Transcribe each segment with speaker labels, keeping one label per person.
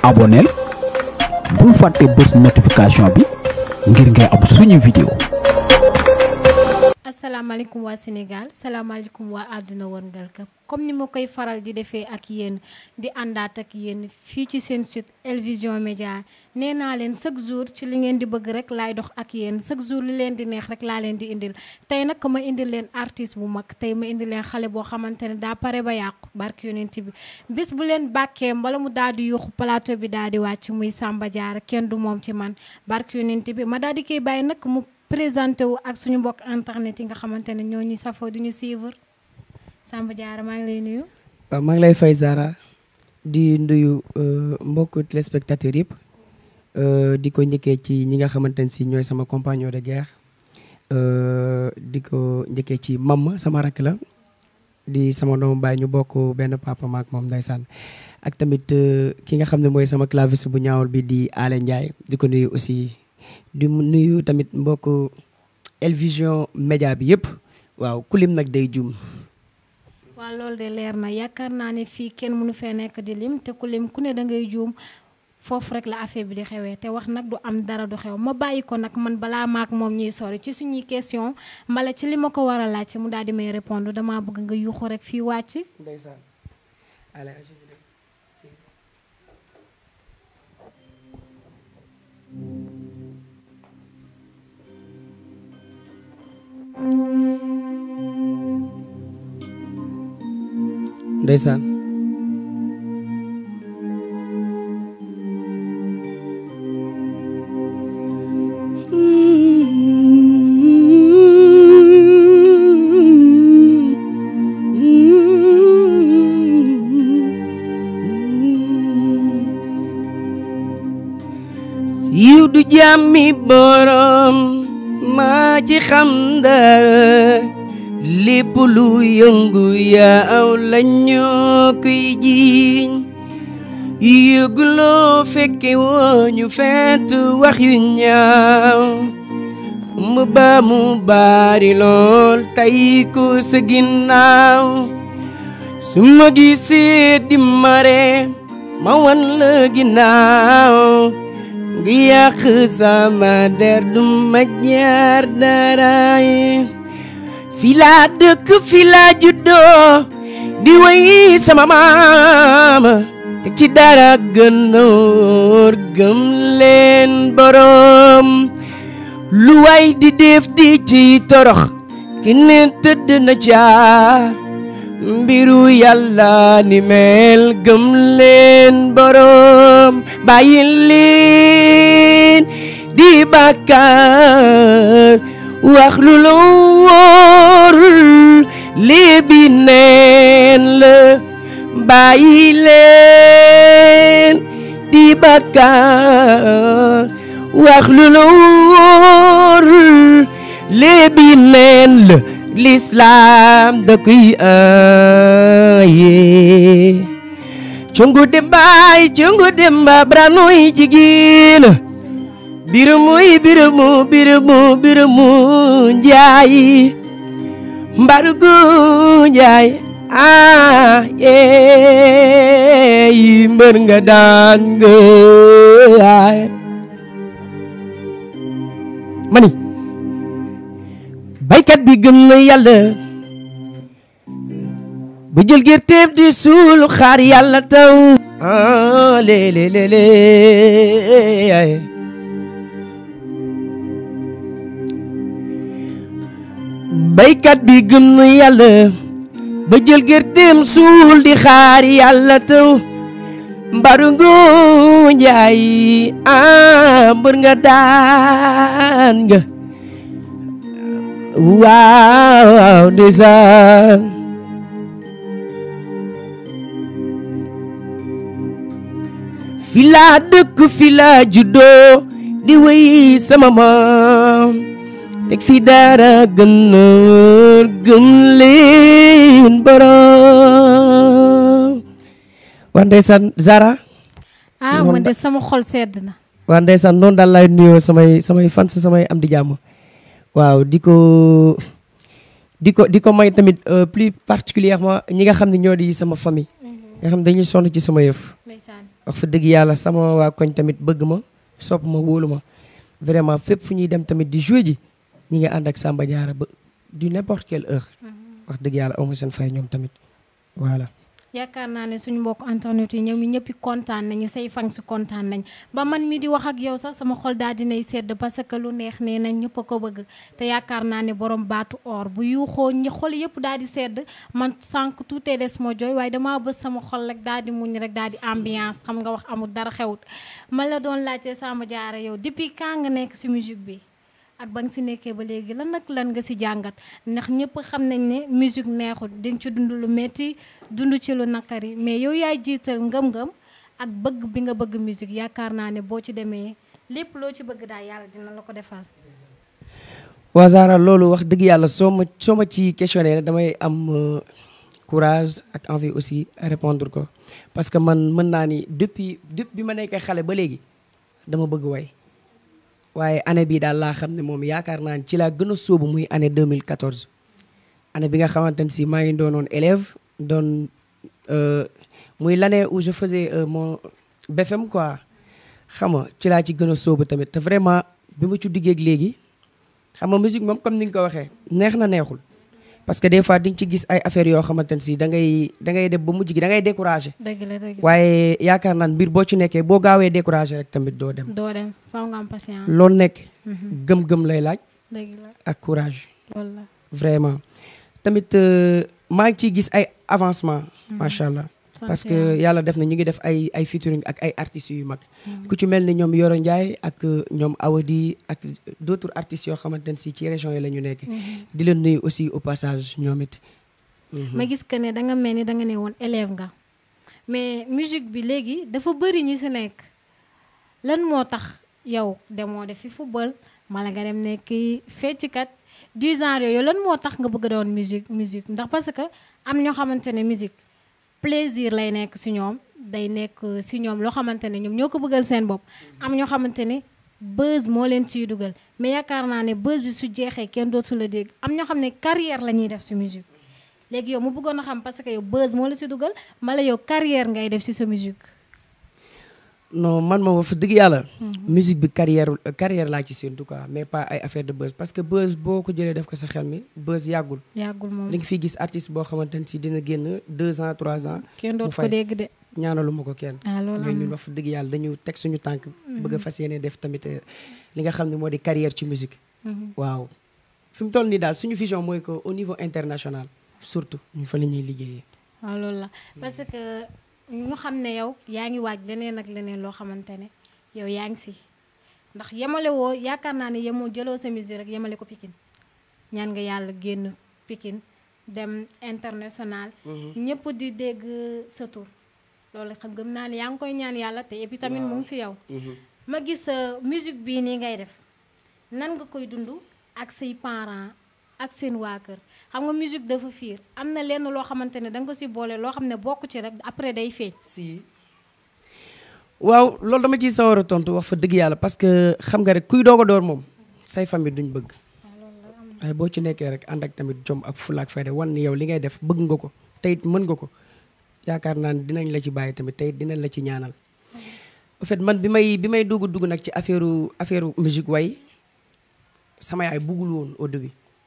Speaker 1: abonneel bul fàtte bës notification bi ngir ngay am suñu vidéo
Speaker 2: asalaamaaleykum waa Sénégal salaamaaleykum waa àdduna wërngal këpp comme ni ma koy faral di defee ak yéen di àndaat ak yéen fii ci seen site El Vision Médias nee naa leen chaque jour ci li ngeen di bëgg rek laay dox ak yéen chaque jour li leen di neex rek laa leen di indil tey nag ma indil leen artiste bu mag tey ma indil leen xale boo xamante ne daa pare ba yàqu barke yonent bi bis bu leen bàkkee mbala mu daal di yuuxu plateau bi daal di wàcc muy Samba Diarra kenn du moom ci man barke yonent bi ma daal di koy bàyyi nag mu présenté wu ak suñu mbokk internet yi nga xamante ne ñoo ñu safoo di ñu suivre Samba Diarra maa ngi lay nuyu.
Speaker 3: waaw maa ngi lay fay Zara di nuyu mbokku téléspectateurs yëpp di ko njëkkee ci ñi nga xamante ne si ñooy sama compagnon de guerre di ko njëkkee ci mam sama rakk la di sama doomu baay ñu bokk benn papa maak moom ndeysaan ak tamit ki nga xam ne mooy sama claviste bu ñaawul bi di Ale Ndiaye di ko nuyu aussi. di nuyu tamit mbokk El Vision Média bi yëpp waaw kulim nag day jum
Speaker 2: waaw loolu de leer na yaakaar naa ne fii kenn mënu fee nekk di lim te ku lim ku ne da ngay juum foofu rek la affaire bi di xewee te wax nag du am dara du xew ma bàyyi ko nag man balaa maak moom ñuy sori ci suñuy question mbala ci li ma ko war a laajte mu daal di may répondre damaa bëgg nga yuuxu rek fii wàcc.
Speaker 3: ndeysaan ndeysaan yiw du jàmmi borom maa ci xam dara lépp lu yëngu yaaw lañoo koy jiiñ yëguloo fekke woo ñu fent wax yu ñaaw mu ba mu baari lool tey ko sa ginnaaw su ma gisee di mare ma wan la ginnaaw ngi yàq sama der du ma jaar daraay fi laa dëkk fi laa juddoo di way sama maama te ci dara gënoor gëm leen borom lu way di def di ci torox ki ne tëdd na caa mbiru yàlla ni mel gëm leen borom bàyyi leen di bàkkaar wax lu la wóorul léebi neen la bàyyi leen di bàkkaar wax lu la wóorul léebi neen la l'islam da koy aaye cungu dembaay cungu demba branoy jigéen biramuy biramu biramu biramu njaay mbargu njaay ah yeey mbër nga daan nga mani baykat bi gëm na yàlla ba jël gerteem di suul xaar yàlla taw ah léelé léelé baykat bi gëm na yàlla ba jël gerteem suul di xaar yàlla taw mbarungu njaay ah mbër nga daan nga waaw ndeysaan fi laa dëkk fi laa juddoo di wéy sama maam teg fi dara gën a gëm leen borom waa ndeysaan Zara
Speaker 2: ah man de sama xol sedd na.
Speaker 3: waa ndeysaan noonu daal laay nuyoo samay samay fans samay am di jàmm waaw di ko di ko di ko may tamit euh, plus particulièrement ñi nga xam ne ñoo di sama famille nga xam dañuy sonn ci sama yëf
Speaker 2: ndeysaan
Speaker 3: wax fa dëgg yàlla sama waa koñ tamit bëgg ma sopp ma wóolu ma vraiment fépp fu ñuy dem tamit di jouer ji ñi ngi ànd ak Samba Diarra ba du n'importe quelle heure wax dëgg yàlla aw ma seen fay ñoom tamit voilà
Speaker 2: yaakaar naa ne suñu mbokk internet yi ñoom ñi ñëpp kontaan nañu say fan si kontaan nañ ba man mi di wax ak yow sax sama xol daal dinay sedd parce que lu neex nee nañ ñëpp a ko bëgg te yaakaar naa ne borom baatu or bu yuuxoo ñi xol yëpp daal di sedd man sànq tuutee des ma jooy waaye damaa bës sama xol rek daal di muñ rek daal di ambiance xam nga wax amul dara xewut man la doon laajte Samba Diarra yow depuis quand nga nekk si musique bi ak ba nga si nekkee ba léegi lan nag lan nga si jàngat ndax ñëpp xam nañ ne musique neexul dañ ci dund lu métti dund ci lu nakari mais yow yaay jiital ngëm-ngëm ak bëgg bi nga bëgg musique yaakaar naa ne boo ci demee lépp loo ci bëgg daal yàlla dina la ko defal.
Speaker 3: waa Zara loolu wax dëgg yàlla soo ma soo ma ci questionné rek damay am euh, courage ak envie aussi à répondre ko parce que man mën naa ni depuis depuis bi ma nekkee xale ba léegi dama bëgg way waaye année bii daal laa xam ne moom yaakaar naa ni ci laa gën a sóobu muy année 2014 année bi nga xamante ne si maa ngi doonoon élève doon euh, muy l'année où je faisais euh, mon BFM quoi xam nga ci laa ci gën a sóobu tamit te vraiment bi ma ci duggee ak léegi xam nga musique moom comme ni nga ko waxee neex na neexul parce que des fois di nga ci gis ay affaires yoo xamante ne si da ngay da ngay def ba mujj gi da ngay découragé
Speaker 2: dëgg la dëgg la
Speaker 3: waaye yaakaar naan mbir boo ci nekkee boo gaawee découragé rek tamit doo dem
Speaker 2: doo dem faw nga am patience.
Speaker 3: loolu nekk
Speaker 2: Mhm,
Speaker 3: gëm-gëm lay laaj
Speaker 2: dëgg la
Speaker 3: ak courage
Speaker 2: loolu la.
Speaker 3: vraiment tamit euh, maa ngi ciy gis ay avancement macha allah
Speaker 2: sant
Speaker 3: parce que
Speaker 2: yàlla.
Speaker 3: yàlla def na ñu ngi def ay ay featuring ak ay artistes yu mag
Speaker 2: Mhm.
Speaker 3: ku ci mel ni ñoom Yoro Ndiaye ak euh, ñoom Awadi ak d'autres artistes yoo xamante ne si ci région yi la ñu nekk
Speaker 2: Mhm.
Speaker 3: di leen nuyu aussi au passage ñoom it Mhm.
Speaker 2: ma gis que ne da nga mel ni da nga ne woon élève nga mais musique bi léegi dafa bëri ñi si nekk lan moo tax yow demoo defi football mala nga dem nekk fecckat du genre yooyu lan moo tax nga bëgg a doon musique musique ndax parce que am ñoo xamante ne musique plaisir lay nekk si ñoom day nekk si ñoom loo xamante ne ñoom ñoo ko bëggal seen bopp am ñoo xamante ne buzz moo leen ciy dugal mais yaakaar naa ne buzz bi su jeexee kenn dootu la dégg am ñoo xam ne carrière la ñuy def si musique léegi yow mu bëggoon a xam parce que yow buzz moo la si dugal mala yow carrière ngay def si sa musique
Speaker 3: non man moom fa dëgg yàlla musique bi carrière carrière laa ci séntu quoi mais pas ay affaire de buzz parce que buzz boo ko jëlee def ko sa xel mi buzz yàggul
Speaker 2: yàggul moom
Speaker 3: li nga fiy gis artiste boo xamante ne si dina génn deux ans trois ans
Speaker 2: kenn dootu ko
Speaker 3: fay.
Speaker 2: dégg de
Speaker 3: ñaanalu ma ko kenn
Speaker 2: ah loolu
Speaker 3: mais
Speaker 2: am
Speaker 3: ñun
Speaker 2: na
Speaker 3: wax fa dëgg yàlla dañu teg suñu tànk bëgg a fas yéene def tamit euh, li nga xam ne moo di carrière ci musique
Speaker 2: Mhm.
Speaker 3: waaw fi mu toll nii daal suñu vision mooy que au niveau international surtout ñu fa la ñuy liggéeyee
Speaker 2: waaw loolu la parce que ñu xam ne yow yaa ngi waaj leneen ak leneen loo xamante ne yow yaa ngi si ndax yemale woo yaakaar naa ne yemoo jëloo sa musique rek yemale ko Pikine ñaan nga yàlla génn Pikine dem international ñëpp di dégg sa tur loolu xam gëm naa ne yaa ngi koy ñaan yàlla te et puis tamit mu ngi si yow ma gis sa musique bii nii ngay def nan nga koy dund ak say parents ak seen waa kër xam nga musique dafa fiir am na lenn loo xamante ne da nga ko si boole loo xam ne bokk ci rek après day feeñ.
Speaker 3: si waaw loolu dama ciy sawar a tontu wax fa dëgg yàlla parce que xam nga rek kuy doog a door moom say famille duñ bëgg waaye boo ci nekkee rek ànd ak tamit jom ak fula ak fayda wan ni yow li ngay def bëgg nga ko te it mën nga ko yaakaar naa ne dinañ la ci bàyyi tamit te it dinañ la ci ñaanal en fait man bi may bi may dugg dugg nag ci affaire affaire musique way sama yaay buggul woon au début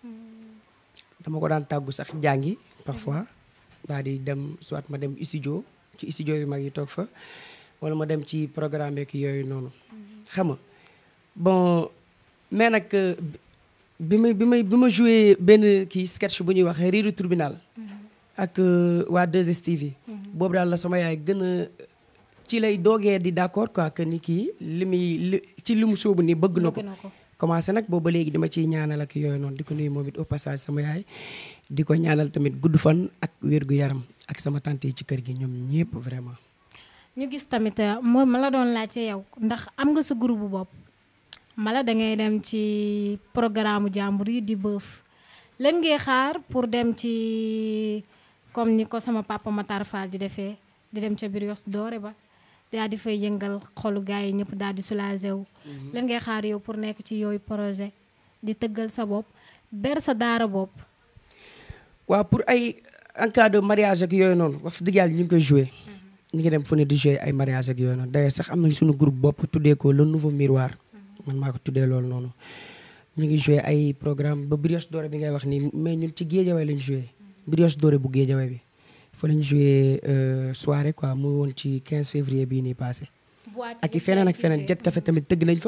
Speaker 3: dama ko daan tàggu sax jàngi parfois daal di dem soit ma dem studio ci studio yu mag yi toog fa wala ma dem ci programme yeeg yooyu noonu xam nga bon mais nag euh, bi may bi may bi ma joué benn kii sketch bu ñuy wax riiru tribunal ak euh, waa 2STV boobu daal la sama yaay gën a ci lay doogee di d'accord quoi que ni kii li muy li ci li mu sóobu ni bëgg na ko
Speaker 2: bëgg na ko
Speaker 3: commencé nag boobu ba léegi dama ciy ñaanal ak yooyu noonu di ko nuyu moom it au passage sama yaay di ko ñaanal tamit gudd fan ak wér gu yaram ak sama tante yi ci kër gi ñoom ñëpp vraiment.
Speaker 2: ñu gis tamit euh, moom ma la doon laajte yow ndax am nga sa groupe bu bopp mala da ngay dem ci programme jàmbur yi di bëf lan ngay xaar pour dem ci comme ni ko sama papa Matar Fall di defee di dem ca Brioche Dorée ba daal di fay yëngal xolu gars yi ñëpp daal di soulagé wu. lan ngay xaar yow pour nekk ci yooyu projet di tëggal sa bopp ber sa daara bopp.
Speaker 3: waaw pour ay en cas de mariage ak yooyu noonu wax dëgg yàlla ñu ngi koy joué ñu ngi dem fu ne di jouer ay mariage ak yooyu noonu d'ailleurs sax am nañ suñu groupe bopp tuddee ko le nouveau miroir man maa ko tuddee loolu noonu ñu ngi jouer ay programme ba brioche dorée bi ngay wax nii mais ñun ci géejawaay lañ jouer brioche dorée bu géejawaay bi fa lañ jouer soirée quoi mu woon ci 15 février bii nii passé ak i feneen ak feneen jet café tamit tëgg nañ fa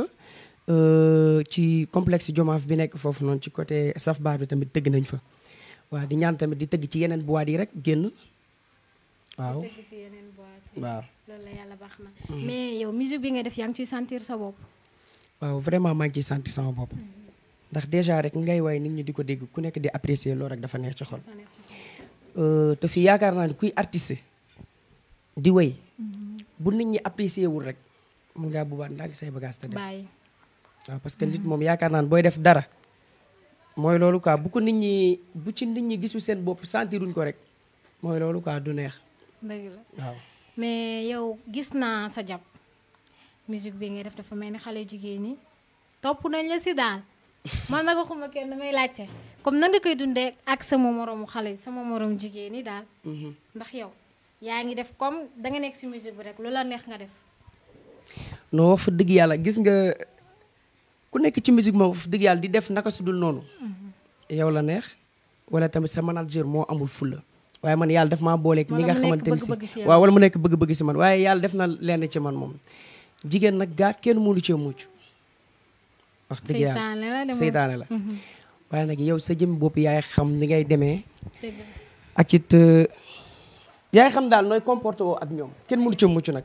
Speaker 3: ci complexe Jomaaf bi nekk foofu noonu ci côté saf bar bi tamit tëgg nañ fa waaw di ñaan tamit di tëgg ci yeneen boîte yi rek génn waaw waaw
Speaker 2: loolu la yàlla baax na mais yow musique bi nga def yaa ngi ciy sentir sa bopp
Speaker 3: waaw vraiment maa ngi ciy sentir sama bopp ndax déjà rek ngay way nit ñi di ko dégg ku nekk di apprécier loolu rek dafa neex ci xol te fii yaakaar naa ne kuy artiste di way bu nit ñi apprécier wul rek mun ngaa bubaat ndànk say bagage te dem
Speaker 2: bàyyi
Speaker 3: waaw parce que nit moom yaakaar naa ne booy def dara mooy loolu quoi bu ko nit ñi bu ci nit ñi gisu seen bopp sentiruñ ko rek mooy loolu quoi du neex
Speaker 2: dëgg la
Speaker 3: waaw
Speaker 2: mais yow gis naa sa jàpp musique bi ngay def dafa mel ni xale jigéen ñi topp nañ la si daal man nag waxuma kenn damay laajte comme nan nga koy dundee ak sama moroomu xale sama moroom jigéen ñi daal ndax yow yaa ngi def comme danga nekk si musique bi rek lu la neex nga def
Speaker 3: non wax fa dëgg yàlla gis nga ku nekk ci musique moom wax fa dëgg yàlla di def naka su dul noonu yow la neex wala tamit sa manager moo amul fulla waaye man yàlla def maa booleeg ñi nga xamante ni si waaw wala mu nekk bëgg-bëgg si man waaye yàlla def na lenn ci man moom jigéen nag gaat kenn mënu cee mucc wax dëgg yàlla seytaane la waaye nag yow sa jëm bopp yaay xam ni ngay demee ak it yaay xam daal nooy comporté woo ak ñoom kenn mënu cee mucc nag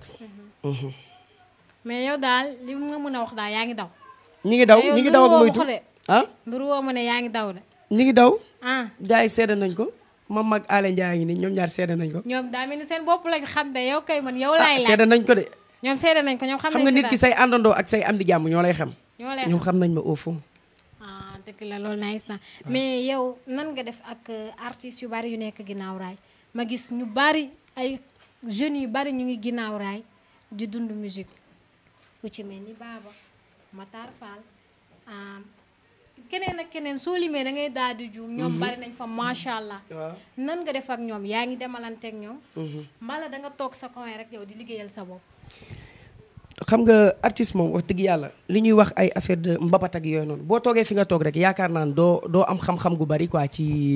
Speaker 2: mais yow daal li nga mën a wax daal yaa ngi daw
Speaker 3: ñi ngi daw ñi ngi daw ak moytu ah
Speaker 2: nduru woo ma ne yaa ngi daw de
Speaker 3: ñi ngi daw
Speaker 2: ah
Speaker 3: gars yi seede nañ ko mam mag Alé Ndiaye ngi nii ñoom ñaar seede nañ ko
Speaker 2: ñoom daa mel ni seen bopp lañ xam de yow kay man yow laay laaj
Speaker 3: seede nañ ko de
Speaker 2: ñoom seede nañ ko ñoom xam
Speaker 3: xam
Speaker 2: nañ
Speaker 3: nga
Speaker 2: si
Speaker 3: nit ki say àndandoo ak say am di jàmm ñoo lay xam
Speaker 2: ñoo lay
Speaker 3: ñoom xam nañ ma au fond
Speaker 2: ah dëgg la loolu nice na mais yow nan nga def ak artistes yu bari yu nekk ginnaaw raay ma gis ñu bari ay jeunes yu bari ñu ngi ginnaaw raay di dund musique ku ci mel ni Baba Matar Fall keneen ak keneen soo limee da ngay daal di juum ñoom bari nañ fa macha allah nan nga def ak ñoom yaa ngi demalanteeg ñoom mbala da nga toog sa coin rek yow di liggéeyal sa bopp
Speaker 3: xam nga artiste moom wax dëgg yàlla li ñuy wax ay affaire de mbapat ak yooyu noonu boo toogee fi nga toog rek yaakaar naa ne doo doo am xam-xam gu bari quoi ci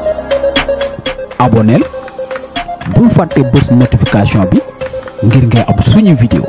Speaker 1: aboneel bul fàtte bës notification bi ngir ngay am suñu vidéo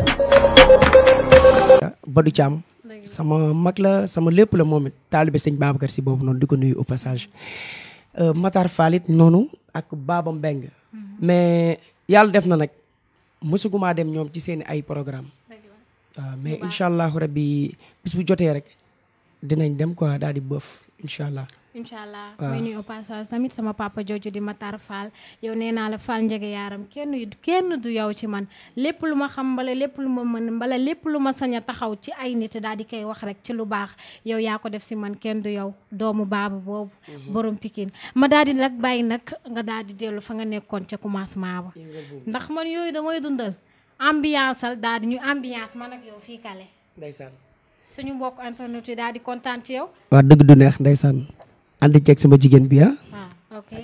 Speaker 3: Badou Thiam sama mag la sama lépp la moom it taalibe sëñ Babacar si boobu noonu di ko nuyu au passage Matar Falit noonu ak Baba Mbeng mais yàlla def na nag mësuguma dem ñoom ci seen ay programme waaw mais incha allahu rabbi bis bu jotee rek dinañ dem quoi daal di bëf incha allah
Speaker 2: incha allah
Speaker 3: waaw.
Speaker 2: may nuyu au passage tamit sama papa jooju di Matar Fall yow nee naa la Fall njege yaaram kenn kenn du yow ci man lépp lu ma xam mbala lépp lu ma mën mbala lépp lu ma sañ a taxaw ci ay nit daal di koy wax rek ci lu baax yow yaa ko def si man kenn du yow doomu baaba boobu borom Pikine ma daal di nag bàyyi nag nga daal di dellu fa nga nekkoon ca commencement ba ndax man yooyu damay dundal ambiance al daal di ñu ambiance man ak yow fii kale
Speaker 3: ndeysaan
Speaker 2: suñu mbokk internet yi daal di kontaan ci yow
Speaker 3: waa dëgg du neex ndeysaan ànd ceeg sama jigéen bi ah
Speaker 2: waaw ok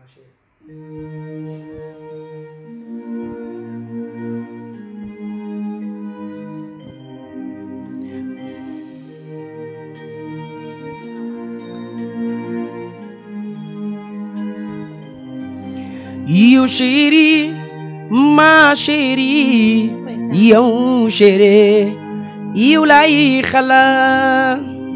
Speaker 3: yow chéri ma chéri yow chéri yow lay xalaat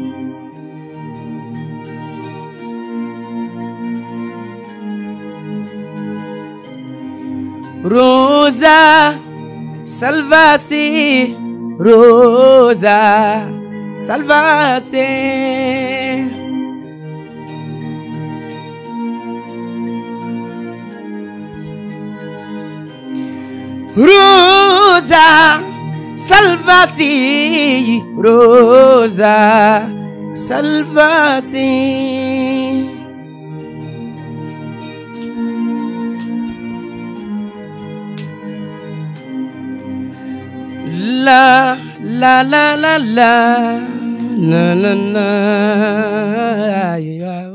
Speaker 3: Rosa Salvace Rosa Salvace Rosa Salvace Rosa Salvace La la la la la na na na ya.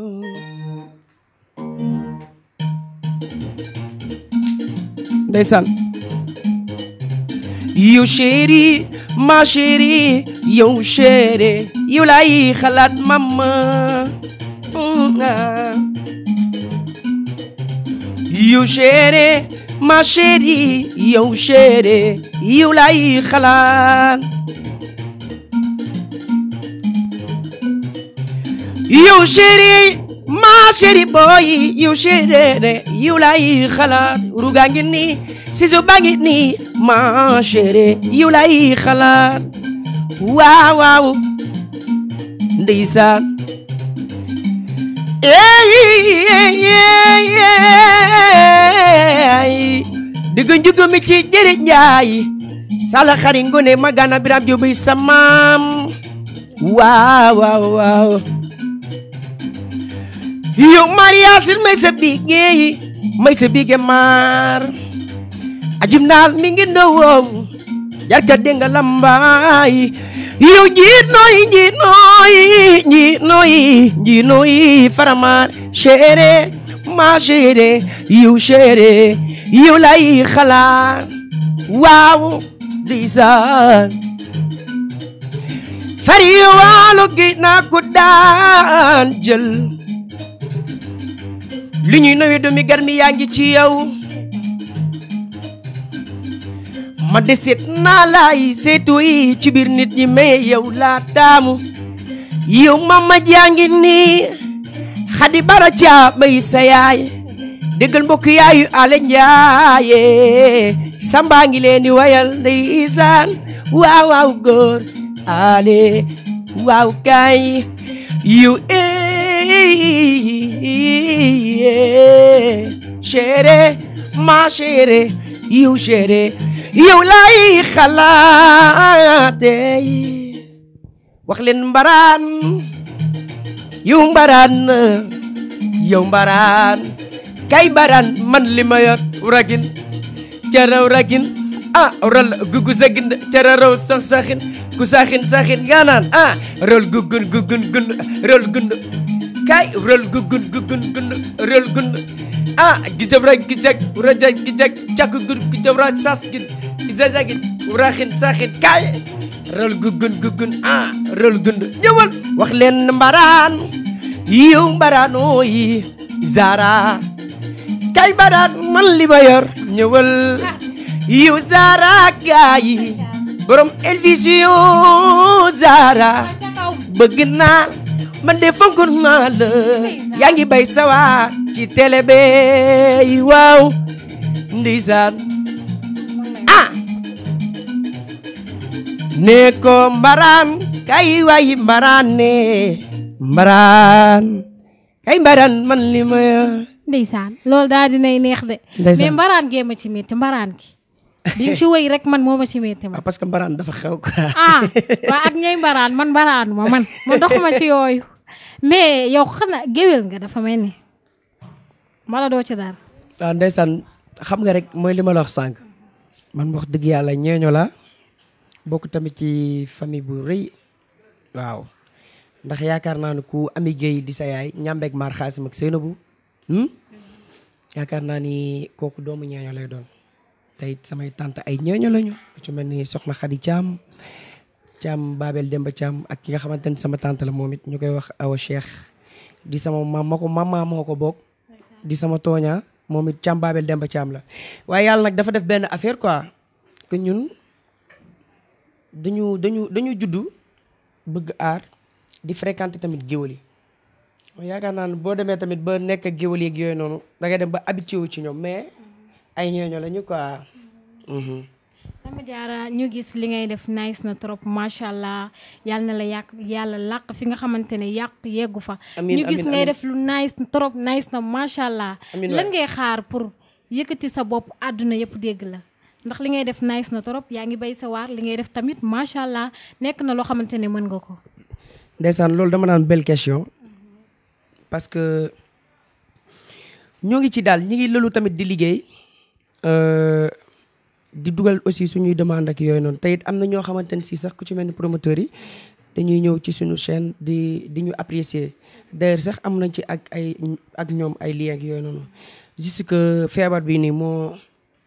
Speaker 3: ndeysaan yow chéri ma chéri yow chéri yow lay xalaat mama yow chéri ma chéri yow chéri yow lay xalaat yow chéri ma chéri boy yow chéri yow lay xalaat ruga ngi nii siso baa ngi nii ma chéri yow lay xalaat waaw waaw ndeysaan eey digg njugg mi ci jëri njaay sala xari ngone magana biram jóobuy sa maam waaw waaw waaw yow mariasin may sa bigéey may sa bige maar ajum naal mi ngi ndowoo jarka denga lambaay yow njiit nooy njiit nooy njiit nooy njiit nooy faramaar chéri ma chéri yow chéri yow lay xalaat waaw ndeysaan fari waalo gi naa ko daan jël li ñuy nowe doomi garmi yaa ngi ci yow ma de seet naa laay seetu yi ci biir nit ñi mais yow laa taamu yow mama jàngi nii xadi bara caa bay sa yaay déggal mbokk yaayu ale njaaye samba ngi leen di wayal ndeysaan waaw waaw góor ale waaw kaay yow chéri ma chéri yow chéri yow lay xalaate wax leen mbaraan yow mbaraan yow mbaraan kay mbaraan man li ma yor ragin caraw ragin ah rol gugu sagin cararaw sax saxin ku saxin saxin nga naan ah rol gugun gugun gun rol gund kay rol gugun gugun gun rol gund ah gijabra gijak urajak gijak cak gun gijabra sas gin gijajagin uraxin saxin kay rol gugun gugun ah rol gund ñëwal wax leen mbaraan yiw mbaraan ooyi zara kay mbaraan man li ma yor ñëwal yiw zara gaayi borom Elvision zara bëgg naa man de fonk naa la yaa ngi bay sawa ci télé be waaw ndeysaan ah ne ko mbaraan kay wayi mbaraan ne mbaraan kay mbaraan man li ma
Speaker 2: ndeysaan loolu daal dinay neex de
Speaker 3: Ndeysaan.
Speaker 2: mais mbaraan gee ma ci métti mbaraan gi bi nga ci wëy rek man moo ma ci métti ma
Speaker 3: ah parce que mbaraan dafa xew quoi
Speaker 2: ah waa ak ñooy mbaraan man mbaraan ma man ma doxuma ci yooyu mais yow xanaa géwél nga dafa mel ni mala doo ci dara
Speaker 3: waaw ndeysaan xam nga rek mooy li ma la wax sànq man wax dëgg yàlla ñeeño la bokk tamit ci famille bu rëy waaw ndax yaakaar naa ne ku ami géey di sa yaay ñambeeg maar xaasim ak Seynabou hmm? yaakaar naa ni kooku doomu ñeeño lay doon te it samay tante ay ñeeño lañu ku ci mel ni soxna Xadi Caam Caam Babel Demba Caam ak ki nga xamante ni sama tante la moom it ñu koy wax Awa Cheikh di sama maam ma ko mama moo ko bokk di sama tooña moom it Caam Babel Demba Caam la waaye yàlla nag dafa def benn affaire quoi que ñun dañu dañu dañu juddu bëgg aar di fréquenter tamit géwël yi yaakaar naa ne boo demee tamit ba nekk ak géwël yeeg yooyu noonu da ngay dem ba habitué wu ci ñoom mais ay ñooñu la ñu quoi. Mhm.
Speaker 2: sama jaara ñu gis li ngay def nice na trop macha allah yàlla na la yàq yàlla làq fi nga xamante ne yàq yeggu fa.
Speaker 3: Amiin,
Speaker 2: ñu gis
Speaker 3: amiin,
Speaker 2: ngay
Speaker 3: amiin.
Speaker 2: def lu nice trop nice na macha allah.
Speaker 3: Amiin
Speaker 2: lan
Speaker 3: waay.
Speaker 2: ngay xaar pour yëkkati sa bopp àdduna yëpp dégg la ndax li ngay def nice na trop yaa ngi bay sa waar li ngay def tamit macha allah nekk na loo xamante ne mën nga ko.
Speaker 3: ndeysaan loolu dama naan belle question parce que ñoo ngi ci daal ñi ngi lëlu tamit di liggéey euh, di dugal aussi suñuy demande ak yooyu noonu te it am na ñoo xamante ne si sax ku ci mel ni promoteurs yi dañuy ñëw ci suñu chaîne di di ñu apprécier d'ailleurs sax am nañ ci ak ay ak ñoom ay lien ak yooyu noonu juste que feebar bi nii moo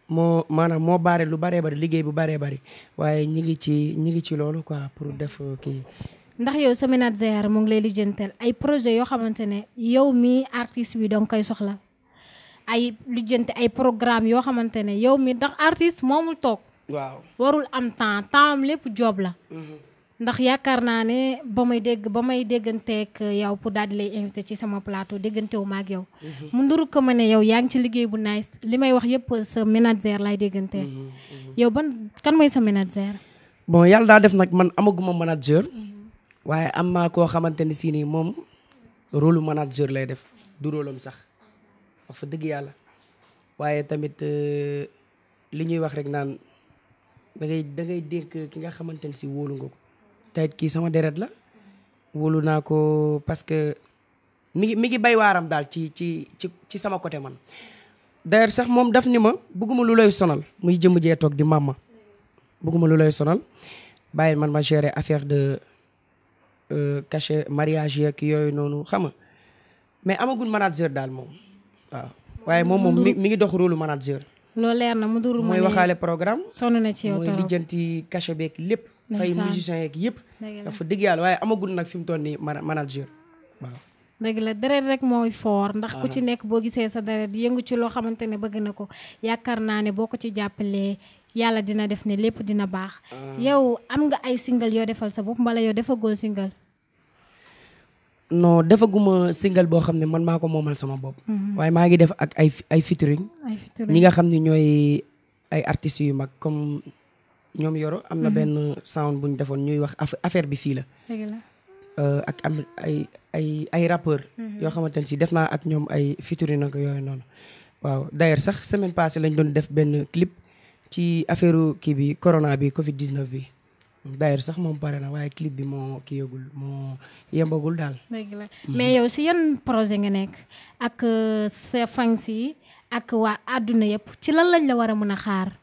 Speaker 3: moo maanaam moo baare lu baree bari liggéey bu baree bari waaye ñi ngi ci ñi ngi ci loolu quoi pour def kii
Speaker 2: ndax yow sa manager mu ngi lay lijjantal ay projet yoo xamante ne yow mii artiste bi danga koy soxla ay lijjanti ay programme yoo xamante ne yow mi ndax artiste moomul toog
Speaker 3: waaw
Speaker 2: warul am temps temps am lépp job la ndax yaakaar naa ne ba may dégg ba may dégganteeg yow pour daal di lay invité ci sama plateau déggantewu ma ak yow mu nduru ko ma ne yow yaa ngi ci liggéey bu nice li may wax yëpp sa manager lay déggantee yow ban kan mooy sa manager
Speaker 3: bon yàlla daa def nag man amaguma manager waaye am naa koo xamante ni si nii moom rôle manager lay def du rôle am sax wax fa dëgg yàlla waaye tamit euh, li ñuy wax rek naan da ngay da ngay dénk ki nga xamante ni si wóolu nga ko tayit kii sama deret la wóolu naa ko parce que mi ngi mi ngi bay waaram daal ci ci ci ci sama côté man d'ailleurs sax moom daf ni ma bëgguma lu lay sonal muy jëmm jee toog di mamma bëgguma lu lay sonal bàyyi man ma gérer affaire de euh, cachet mariage yeeg yooyu noonu xam nga mais amagul manager daal moom waaw waaye moom moom mi mi ngi dox rôle manager
Speaker 2: loolu leer na mu nduru ma
Speaker 3: mooy
Speaker 2: ne
Speaker 3: waxaale programme
Speaker 2: sonn na ci yow
Speaker 3: mooy
Speaker 2: torop
Speaker 3: lijjanti cachet beeg lépp fay
Speaker 2: Ndeysaan.
Speaker 3: musiciens yeeg yëpp
Speaker 2: dëgg la
Speaker 3: dafa dëgg yàlla waaye amagul nag fi mu toll nii mana- manager waaw
Speaker 2: dëgg la deret rek mooy foor ndax ku ci nekk boo gisee sa deret yëngu ci loo xamante ne bëgg na ko yaakaar naa ne boo ko ci jàppalee yàlla dina def ne lépp dina baax yow am nga ay single yoo defal sa bopp mbala yow defagoo single
Speaker 3: non defaguma single boo xam ne man maa ko moomal sama bopp waaye maa ngi def ak ay ay featuring
Speaker 2: ay featuring
Speaker 3: ñi nga xam ne ñooy ay artistes yu mag comme ñoom yoro am na benn sound bu ñu defoon ñuy wax aff- affaire bi fii la
Speaker 2: dëgg la
Speaker 3: Euh, ak am ay ay ay rappeur yoo xamante ne si def naa ak ñoom ay featuring nag yooyu noonu waaw d'ailleurs sax semaine passée lañ doon def benn clip ci affaire kii bi corona bi covid 19 bi d'ailleurs sax moom pare na waaye clip bi moo kii yëgul moo yembagul daal
Speaker 2: dëgg la mais yow si yan projet nga nekk ak euh, sa fans yi ak waa àdduna yëpp ci lan lañ la war a mën a xaar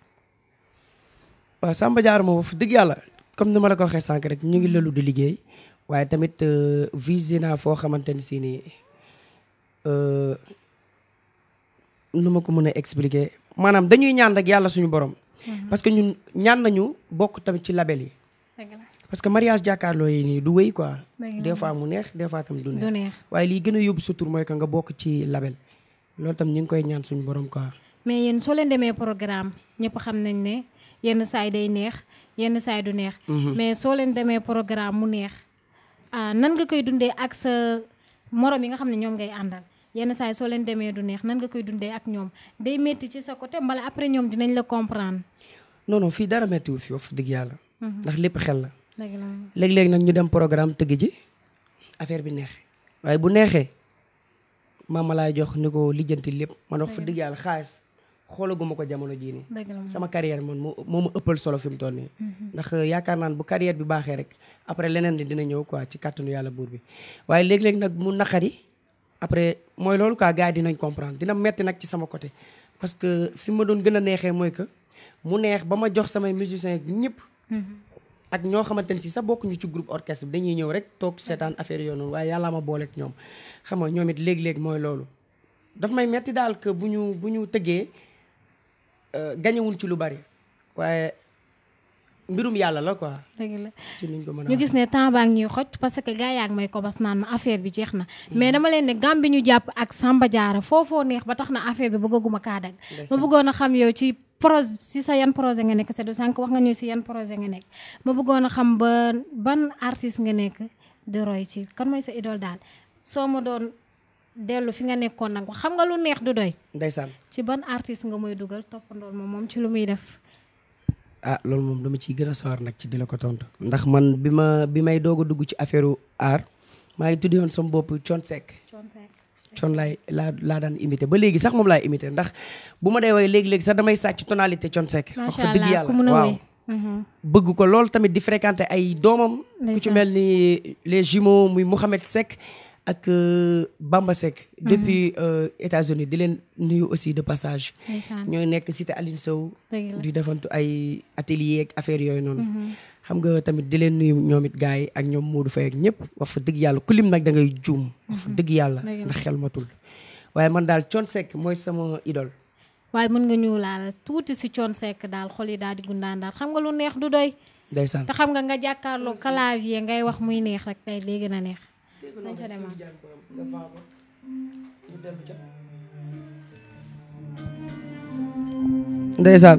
Speaker 3: waaw Samba Diarra moom wax dëgg yàlla comme ni ma la ko waxee sànq rek ñu ngi lëlu di liggéey waaye tamit euh, visé naa foo xamante ni si nii euh, nu ma ko mën a expliquer maanaam dañuy ñaan rek yàlla suñu borom. parce que ñun ñaan nañu bokk tamit ci label yi.
Speaker 2: dëgg la
Speaker 3: parce que mariage jàkkaarloo yi nii du wéy quoi.
Speaker 2: dëgg la
Speaker 3: des fois mu neex des fois tam du
Speaker 2: du
Speaker 3: neex.
Speaker 2: neex
Speaker 3: waaye lii gën a yóbbu sa tur mooy que nga bokk ci label loolu tam ñu ngi koy ñaan suñu borom quoi.
Speaker 2: mais yéen soo leen demee programme ñëpp xam nañ ne yenn saay day neex yenn saay du neex mais soo leen demee programme mu neex ah nan nga koy dundee ak sa morom yi nga xam ne ñoom ngay àndal yenn saay soo leen demee du neex nan nga koy dundee ak ñoom day métti ci sa côté mbala après ñoom dinañ la comprendre
Speaker 3: non non fii dara méttiwu fi wax dëgg yàlla. ndax lépp xel la.
Speaker 2: dëgg la
Speaker 3: léeg-léeg nag ñu dem programme tëgg ji affaire bi neex waaye bu neexee maama laay jox ni ko lijjanti lépp man wax fa dëgg yàlla xaalis xoolaguma ko jamono jii nii
Speaker 2: dëgg la
Speaker 3: sama carrière man moo moo ma ëppal solo fi mu toll nii ndax yaakaar naan bu carrière bi baaxee rek après leneen li dina ñëw quoi ci kàttanu yàlla buur bi waaye léeg-léeg nag mu naqari après mooy loolu quoi gars yi dinañ comprendre dina metti nag ci sama côté parce que fi ma doon gën a neexee mooy que mu neex ba ma jox samay musiciens ñëpp ak ñoo xamante ne si sax bokkuñu ci groupe orchestre bi dañuy ñëw rek toog seetaan affaire yoo noonu waaye yàllaa ma booleeg ñoom xam nga ñoom it léeg-léeg mooy loolu daf may metti daal que bu ñu bu ñu tëggee euh, gañewuñ ci lu bari waaye mbirum yàlla la quoi
Speaker 2: dëgg la
Speaker 3: ci niñ ko mën a
Speaker 2: ñu gis ne temps baa ngi ñuy xoj parce que gars yaa ngi may kobas naan ma affaire bi jeex na mais dama leen ne gam bi ñu jàpp ak Samba Diarra foofoo neex ba tax na affaire bi bëggaguma kaa dag ma bëggoon a xam yow ci projet ci sa yan projet nga nekk c'est du sànq wax nga ñu si yan projet nga nekk ma bëggoon a xam ba ban artiste nga nekk di roy ci kan mooy sa idole daal soo ma doon dellu fi nga nekkoon nag xam nga lu neex du doy
Speaker 3: ndeysaan
Speaker 2: ci ban artiste nga mooy dugal toppandool moom moom ci lu muy def
Speaker 3: ah loolu moom dama ciy gën a sawar nag ci di la ko tontu ndax man bi ma bi may doog a dugg ci affaire art maa ngi tuddi woon sama bopp Thione Seck Thione laay laa laa daan imité ba léegi sax moom laay imité ndax bu ma dee woy léegi-léegi sax damay sàcc tonalité Thione Seck wax
Speaker 2: macha
Speaker 3: fa dëgg
Speaker 2: allah ku mën
Speaker 3: yàlla
Speaker 2: a
Speaker 3: waaw
Speaker 2: wéy Mhm.
Speaker 3: bëgg ko lool tamit di fréquenter ay doomam ku ci
Speaker 2: Ndeysaan.
Speaker 3: mel ni les jumeaux muy Mouhamed Seck ak euh, Bamba Seck depuis euh, États-Unis di leen nuyu aussi de passage
Speaker 2: ndeysaan
Speaker 3: ñooy nekk cité Aline Sow
Speaker 2: dëgg la
Speaker 3: di defantu ay atelier ak affaire yooyu noonu xam nga tamit di leen nuyu ñoom it gars yi ak ñoom Modou Faye ak ñëpp wax fa dëgg yàlla ku lim nag da ngay juum wax fa dëgg yàlla
Speaker 2: Dëgg la.
Speaker 3: ndax xel matul waaye man daal Thione Seck mooy sama idole
Speaker 2: waaye mën nga ñëw laal tuuti si coon sekk daal xol yi daal di gundaan daal xam nga lu neex du doy
Speaker 3: ndeysaan
Speaker 2: te xam nga nga jàkkaarloo clavier ngay wax muy neex rek tey léegi na neex nañ ca demaat
Speaker 3: ndeysaan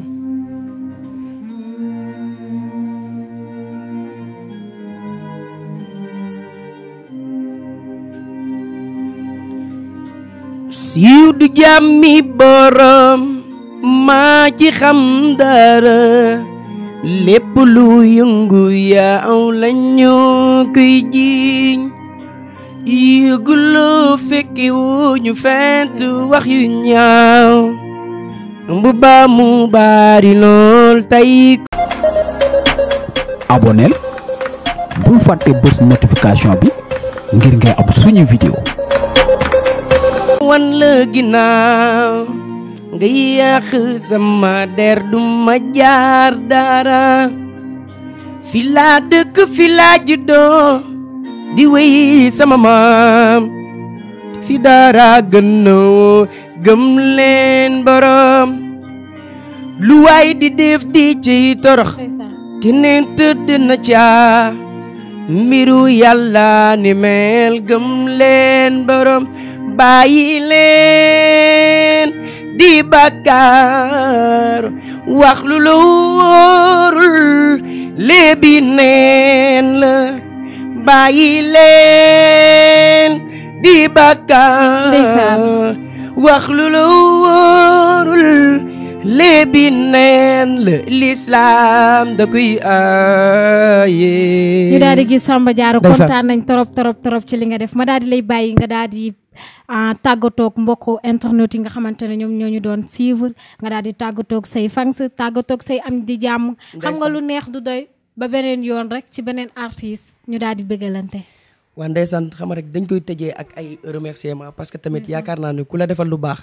Speaker 3: siiw du jàmmi borom maa ci xam dara lépp lu yëngu yaaw lañu koy jiiñ yëguloo fekki wu ñu fent wax yu ñaaw bu baa mu baari lool tey
Speaker 1: aboneel bul fàtte bës notification bi ngir ngay am suñu vidéo
Speaker 3: wan la ginnaaw nga yàq sama der du ma jaar dara fi laa dëkk fi laa juddoo di wéy sama maam fi dara gën na woo gëm leen borom lu waay di def di ci torox keneen tëdd na ca mbiru yàlla ni mel gëm leen borom bàyyi leen di bàkkaar wax lu la wóorul léebi neen la bàyyi leen di bàkkaar
Speaker 2: Ndeysaan.
Speaker 3: wax lu la wóorul léebi neen la lislaam da koy aaye
Speaker 2: ñu daal di gis Samba Diarra
Speaker 3: Ndeysaan.
Speaker 2: kontaan nañ trop trop trop ci li nga def ma daal di lay bàyyi nga daal di ah, tàggatoog mbokku internet yi nga xamante ne ñoom ñoo ñu doon suivre nga daal di tàggatoog say fans tàggatoog say am di jàmm xam nga lu neex du doy ba beneen yoon rek ci beneen artiste ñu daal di bëggalante
Speaker 3: waa ndeysaan xam nga rek dañ koy tëjee ak ay remerciement parce que tamit yaakaar naa ne ku la defal lu baax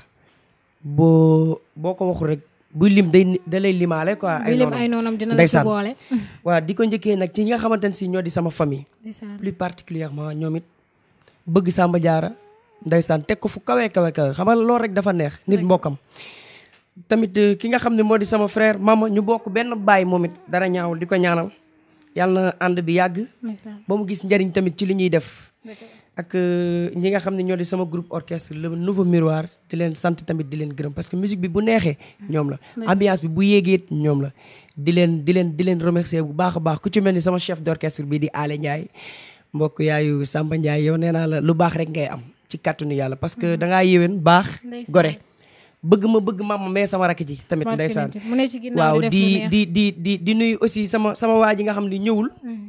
Speaker 3: boo boo ko waxul rek buy lim day da lay limaale quoi
Speaker 2: bi lim ay noonam dina la ci
Speaker 3: ndeysaan.
Speaker 2: boole
Speaker 3: waa di ko njëkkee nag ci ñi nga xamante ne si ñoo di sama famille
Speaker 2: ndeysaan
Speaker 3: plus particulièrement ñoom it bëgg Samba Diarra ndeysaan teg ko fu kawe kawe kawe xam nga loolu rek dafa neex nit mbokkam tamit euh, ki nga xam ne moo di sama frère mama ñu bokk benn baay moom it dara ñaawul di ko ñaanal yàlla na ànd bi yàgg
Speaker 2: ndeysaan
Speaker 3: ba mu gis njariñ tamit ci li ñuy def ak euh, ñi nga xam ne ñoo di sama groupe orchestre le nouveau miroir di leen sant tamit di leen gërëm parce que musique bi bu neexee ñoom la ambiance bi bu yéegee ñoom la di leen di leen di leen remercier bu baax a baax ku ci mel ni sama chef d'orchestre bi di Ale Ndiaye mbokk yaayu Samba Ndiaye yow nee naa la lu baax rek ngay am ci kàttanu yàlla parce que da ngaa yéwén baax
Speaker 2: Ndeysaan.
Speaker 3: gore bëgg ma bëgg ma mais sama rakk ji tamit
Speaker 2: Barke
Speaker 3: ndeysaan
Speaker 2: nit yi. mu ne ci ginnaaw
Speaker 3: waaw
Speaker 2: di def
Speaker 3: di
Speaker 2: lu neex.
Speaker 3: di di di di nuyu aussi sama sama waa ji nga xam ne ñëwul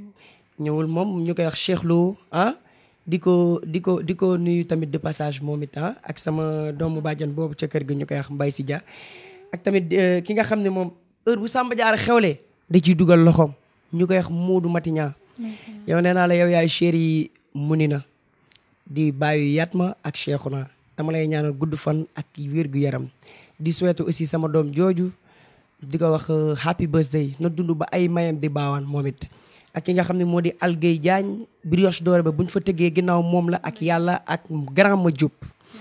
Speaker 3: ñëwul moom ñu koy wax Cheikh Lo ah di ko di ko di ko nuyu tamit de passage moom it ah ak sama doomu bàjjan boobu ca kër gi ñu koy wax Mbaye si Dia ak tamit euh, ki nga xam ne moom heure bu Samba Diarra xewlee da ciy dugal loxoom ñu koy wax Moodu Matiña yow nee naa la yow yaay chéri Munina di bàyyi Yatma ak Cheikhouna dama lay ñaanal gudd fan ak wér gu yaram di souhaiter aussi sama doom jooju di ko wax euh, happy birthday na dund ba ay mayam di baawaan moom it ak ki nga xam ne moo di Algueye Diagne brioche dorée ba bu ñu fa tëggee ginnaaw moom la ak yàlla ak grand ma Diop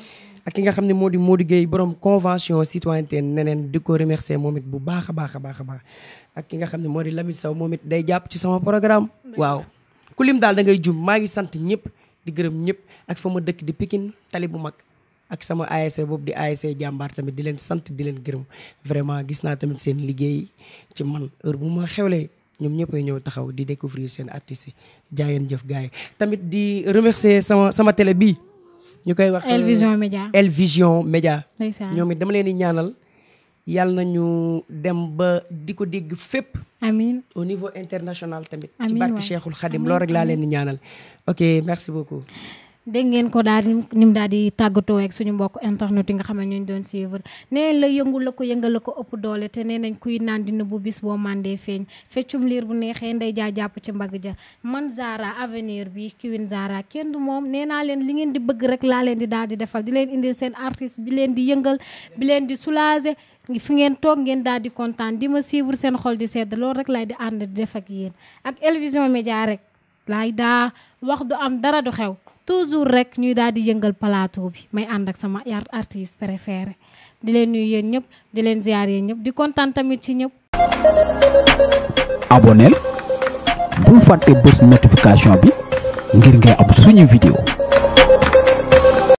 Speaker 3: ak ki nga xam ne moo di Modou Gueye borom convention citoyenneté neneen di ko remercier moom it bu baax a baax a baax a baax ak ki nga xam ne moo di Lamine Sow moom it day jàpp ci sama programme waaw ku lim daal da ngay jum maa ngi sant ñëpp di gërëm ñëpp ak fa ma dëkk di Pikine tali bu mag ak sama ASC boobu di ASC jàmbaar tamit di leen sant di leen gërëm vraiment gis naa tamit seen liggéey ci man heure bu ma xewlee ñoom ñëppay ñëw taxaw di découvrir seen artistes yi jaayeen jëf gars yi tamit di remercier sama sama télé bii ñu koy wax
Speaker 2: El Vision Média
Speaker 3: El Vision Média
Speaker 2: ndeysaan
Speaker 3: ñoom it dama leen di ñaanal yàlla nañu dem ba di ko dégg fépp
Speaker 2: amiin
Speaker 3: au niveau international tamit ci
Speaker 2: Amiin
Speaker 3: barke
Speaker 2: waay.
Speaker 3: Cheikhul Khadim
Speaker 2: Amiin,
Speaker 3: loolu rek laa leen di ñaanal ok merci beaucoup
Speaker 2: dégg ngeen ko daal di ni mu daal di tàggatoo ak suñu mbokk internet yi nga xam ne ñu doon suivre nee la yëngu la ko yëngal la ko ëpp doole te nee nañ kuy naan dina bu bis boo mandee feeñ feccum liir bu neexee nday jaa jàpp ci mbagg ja man Zara avenir bi kiwin Zara kenn du moom nee naa leen li ngeen di bëgg rek laa leen di daal di defal di leen indil seen artiste bi leen di yëngal bi leen di soulager fi ngeen toog ngeen daal di kontaan di ma suivre seen xol di sedd loolu rek lay di ànd di def ak yéen ak El Vision Média rek laay daa wax du am dara du xew toujours rek ñuy daal di yëngal plateau bi may ànd ak sama yar artiste préféré di leen nuyu yéen ñëpp di leen ziar yéen ñëpp di kontaan tamit ci ñëpp.
Speaker 1: aboneel bul fàtte bës notification bi ngir ngay am suñu vidéo